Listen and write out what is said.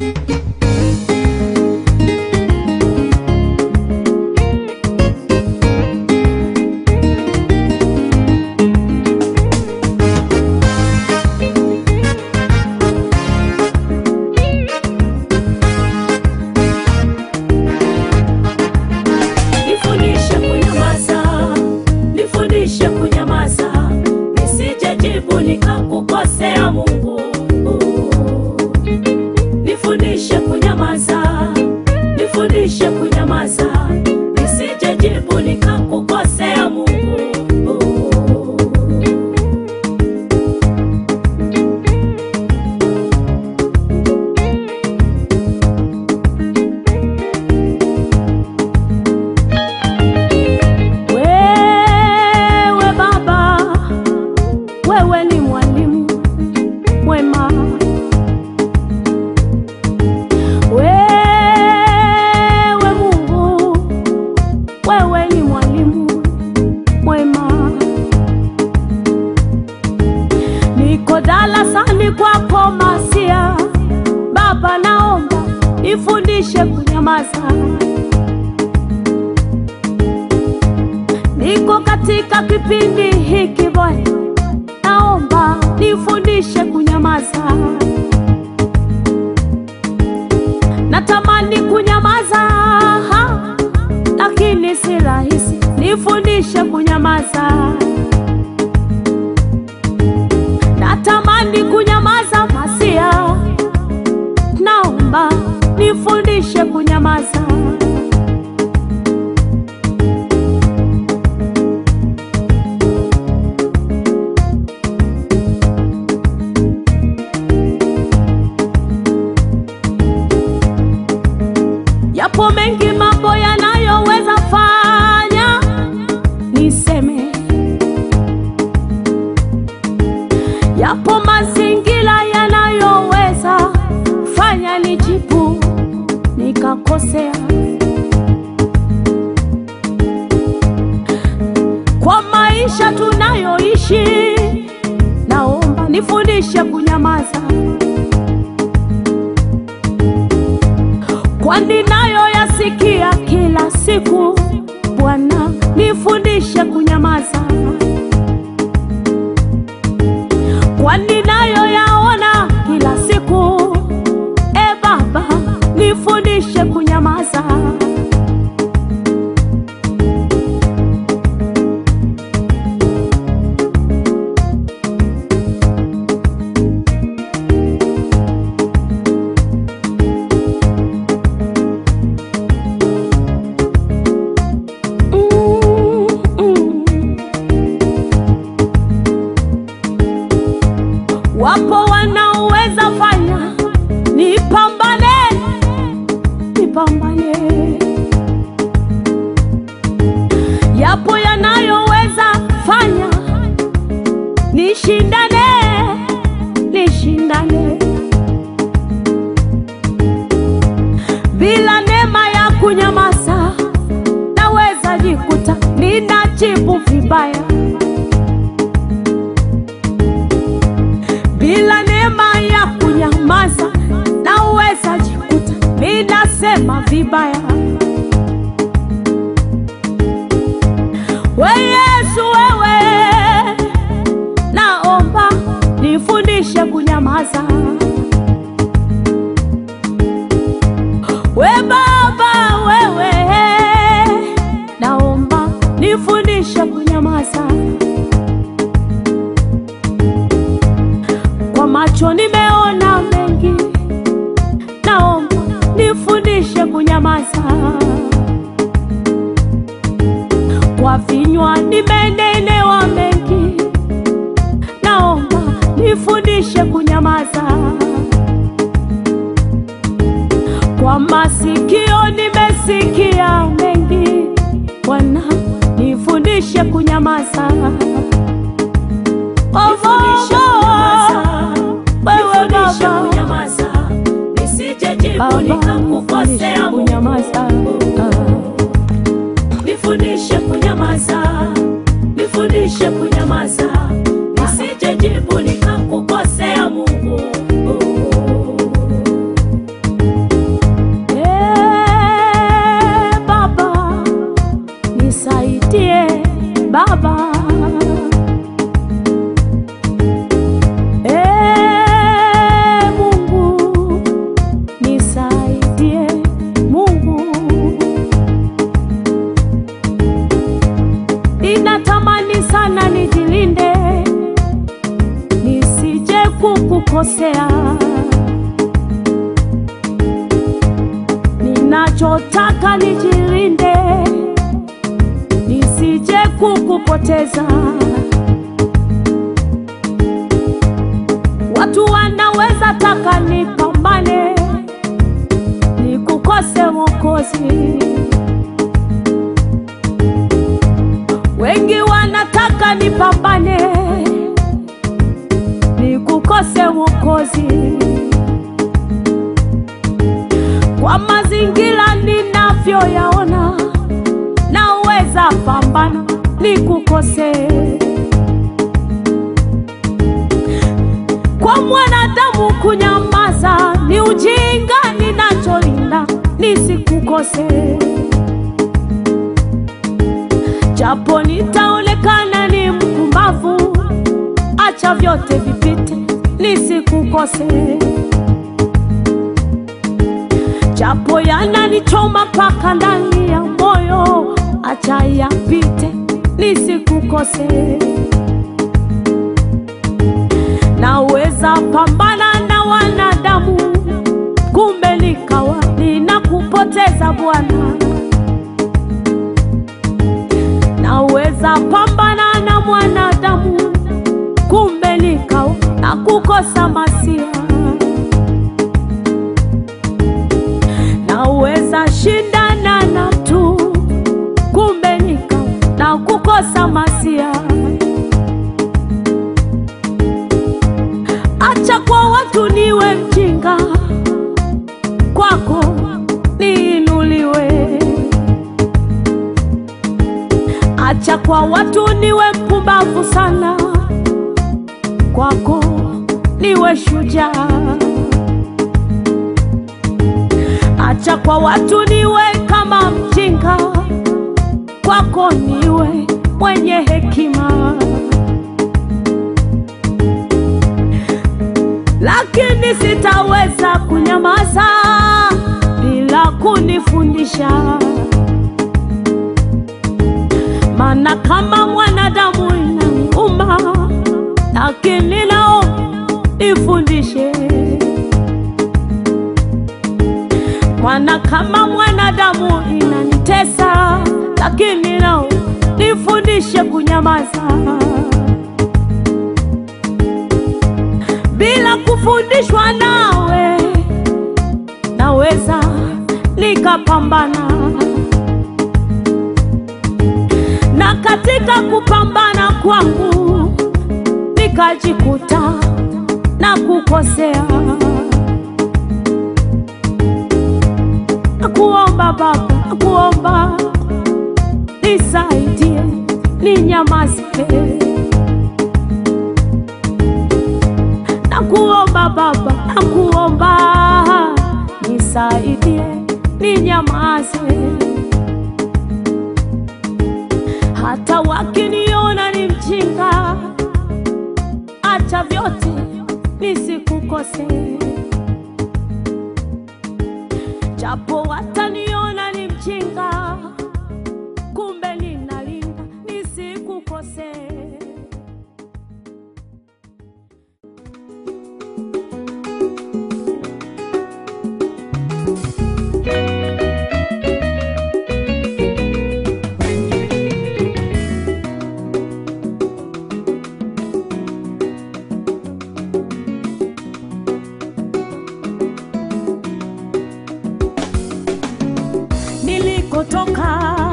Nifundishe kunyamaza, nifundishe kunyamaza, nisije jibu nikakukosea Mungu. Nifundishe kunyamaza, nifundishe kunyamaza, nisije jibu nikakukosea Mungu. Wewe Baba, wewe ni mwalimu mwema. Wewe Mungu, wewe ni mwalimu mwema. Niko darasani kwako Masia, Baba, naomba nifundishe kunyamaza. Niko katika kipindi hiki Bwana, naomba nifundishe kunyamaza. Natamani kunyamaza, ha, lakini si rahisi. Nifundishe kunyamaza. Natamani kunyamaza, Masia, naomba nifundishe kunyamaza. Yapo mengi mambo yanayoweza fanya niseme, yapo mazingira yanayoweza fanya nijibu nikakosea. Kwa maisha tunayoishi, naomba nifundishe kunyamaza. kwani nayo yasikia kila siku. Bwana, nifundishe kunyamaza, kwani nayo yaona kila siku. E Baba, nifundishe kunyamaza. Mm, mm. Wapo wanaoweza fanya nipambane, nipambane. Yapo yanayoweza fanya nishindane, nishindane. Bila neema ya kunyamaza, naweza jikuta ninajibu vibaya. Bila neema ya kunyamaza, naweza jikuta ninasema vibaya. We Yesu, wewe naomba nifundishe kunyamaza. We Baba, wewe naomba nifundishe kunyamaza. Kwa macho nimeona mengi, naomba nifundishe kunyamaza. Kwa vinywa nimenenewa mengi, naomba nifundishe kunyamaza. Kwa masikio nimesikia mengi, Bwana nifundishe kunyamaza. Oh, wewe Baba, nisije jibu Baba, nifundishe nikakukosea Mungu. kunyamaza. Nifundishe kunyamaza, nifundishe kunyamaza, nisije jibu nikakukosea Mungu. ninachotaka nijilinde, nisije kukupoteza. Watu wanaweza taka nipambane, nikukose Mwokozi. Wengi wanataka nipambane, nikukose Mwokozi. Kwa mazingira ninavyoyaona, naweza pambana nikukose. Kwa mwanadamu kunyamaza ni ujinga, ninacholinda nisikukose. Japo nitaonekana ni mpumbavu, acha vyote vipite, nisikukose. Japo yananichoma mpaka ndani ya moyo, acha yapite, nisikukose. Naweza pambana na wanadamu, kumbe nikawa ninakupoteza Bwana. Naweza pambana na mwanadamu, kumbe nikawa nakukosa Masia. Naweza shindana na tu, kumbe nikawa nakukosa Masia. Acha kwa watu niwe mjinga, kwako niinuliwe. Acha kwa watu niwe mpumbavu sana, kwako niwe shujaa. Acha kwa watu niwe kama mjinga, kwako niwe mwenye hekima. lakini sitaweza kunyamaza bila kunifundisha, maana kama mwanadamu inaniuma, lakini nao nifundishe, maana kama mwanadamu inanitesa, lakini nao nifundishe kunyamaza. bila kufundishwa nawe, naweza nikapambana, na katika kupambana kwangu nikajikuta na kukosea. Nakuomba Baba, nakuomba nisaidie, ninyamaze nakuomba Baba, nakuomba nisaidie, ninyamaze. Hata wakiniona ni mjinga, acha vyote nisikukose. Japo wataniona ni mjinga, kumbe ninalinda nisikukose. nilikotoka